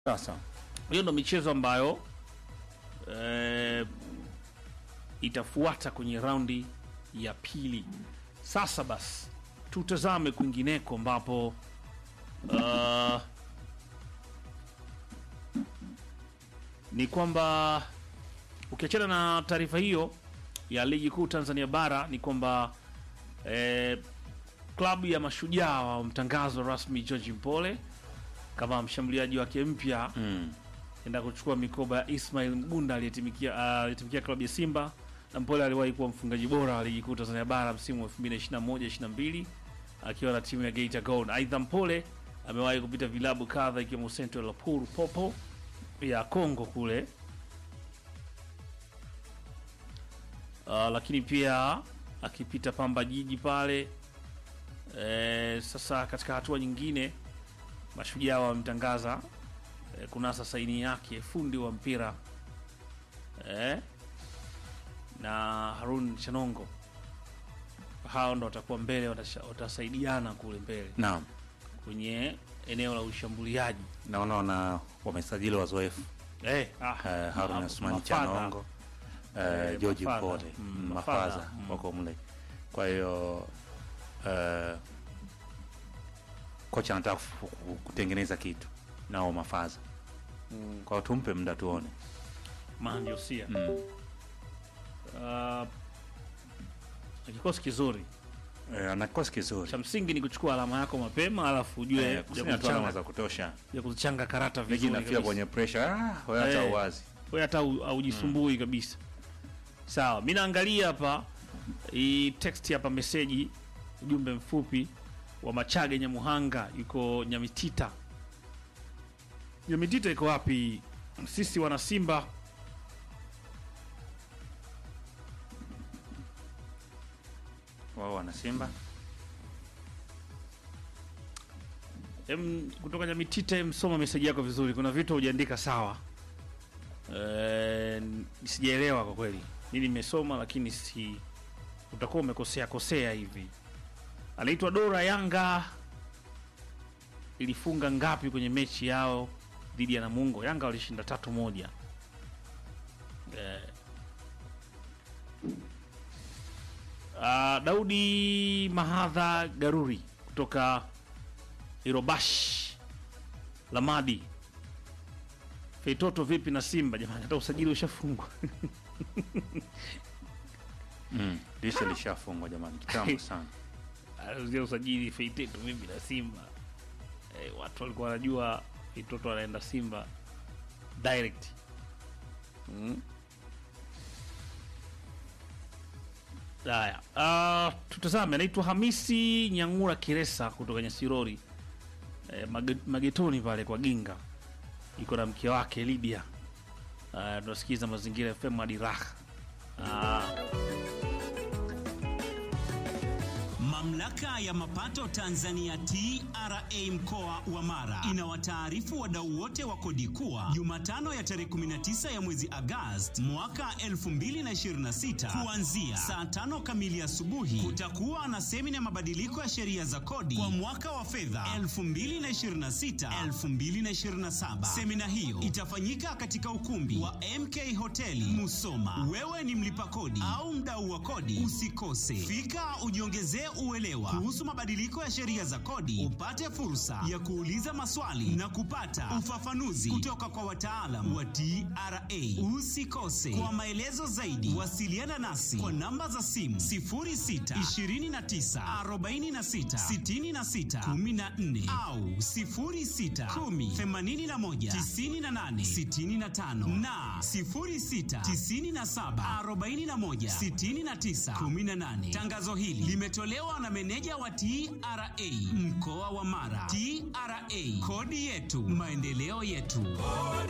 Sasa hiyo ndo michezo ambayo eh, itafuata kwenye raundi ya pili. Sasa basi tutazame kwingineko ambapo uh, ni kwamba ukiachana na taarifa hiyo ya ligi kuu Tanzania bara ni kwamba eh, klabu ya Mashujaa wamtangazo rasmi George Mpole kama mshambuliaji wake mpya mm. enda kuchukua mikoba ya Ismail Mgunda aliyetimikia ah, aliyetimikia klabu ya Simba na Mpole aliwahi kuwa mfungaji bora wa ligi kuu Tanzania bara msimu wa 2021 22 akiwa na timu ya Geita Gold. Aidha, Mpole amewahi kupita vilabu kadha ikiwemo Central Lapuru Popo ya Kongo kule Ah, lakini pia akipita Pamba Jiji pale. E, sasa katika hatua nyingine Mashujaa wamemtangaza e, kunasa saini yake fundi wa mpira e, na Harun Chanongo. Hao ndo watakuwa mbele, watasha- watasaidiana kule mbele Naam, kwenye eneo la ushambuliaji naona wana wamesajili wazoefu eh, ah, eh, Harun ma- Asmani mafadha. Chanongo eh, Eh, George mafadha. Mpole Mm, mm, mafadha. mafaza Mm. wako mle. Kwa hiyo eh, kocha anataka kufu- ku- kutengeneza kitu nao mafaza, kwa hiyo tumpe muda tuone. Mandio sia mm. Ah, ni kikosi kizuri eh, ana kikosi kizuri cha msingi ni kuchukua alama yako mapema, alafu ujue eh, ya kusanya tu alama kuchanga- za kutosha, ya kuzichanga karata ligi vizuri inafika kabisa. kwenye pressure ah, wewe hata Eh. uwazi Wewe hata au- haujisumbui kabisa. Sawa, mi naangalia hapa hii text hapa, meseji, ujumbe mfupi wa Machage Nyamuhanga, yuko Nyamitita. Nyamitita iko wapi? Sisi wana Simba wao wana Simba Em, kutoka Nyamitita, em, soma meseji yako vizuri. Kuna vitu hujaandika sawa. Eh, sijaelewa kwa kweli nini nimesoma, lakini si utakuwa umekosea kosea hivi. Anaitwa Dora. Yanga ilifunga ngapi kwenye mechi yao dhidi ya Namungo? Yanga walishinda tatu moja. Eh, ah, Daudi Mahadha Garuri kutoka Irobash Lamadi. Feitoto vipi na Simba jamani, hata usajili ushafungwa. mm. Dirisha lishafungwa jamani, kitambo sana. Alizia usajili Feitoto vipi na Simba. Eh, watu walikuwa wanajua Feitoto anaenda Simba direct. Mm. Haya, ah, tutazame. Anaitwa Hamisi Nyang'ura Kiresa kutoka Nyasirori eh, mage- magetoni pale kwa Ginga, iko na mke wake Lydia. Ah, tunasikiza mazingira FM hadi raha. Ah, Mamlaka ya mapato Tanzania TRA mkoa wa Mara inawataarifu wadau wote wa kodi kuwa Jumatano ya tarehe 19 ya mwezi Agosti mwaka 2026 kuanzia saa tano kamili asubuhi kutakuwa na semina ya mabadiliko ya sheria za kodi kwa mwaka wa fedha 2026 2027. Semina hiyo itafanyika katika ukumbi wa MK Hoteli Musoma. Wewe ni mlipa kodi au mdau wa kodi, usikose fika, ujiongezee uelewa kuhusu mabadiliko ya sheria za kodi, upate fursa ya kuuliza maswali na kupata ufafanuzi kutoka kwa wataalam wa TRA. Usikose. Kwa maelezo zaidi, wasiliana nasi kwa namba za simu 06 29 46 66 14 au 06 10 81 98 65 na 06 97 41 69 18. Tangazo hili limetolewa na meneja wa TRA mkoa wa Mara. TRA, kodi yetu, maendeleo yetu.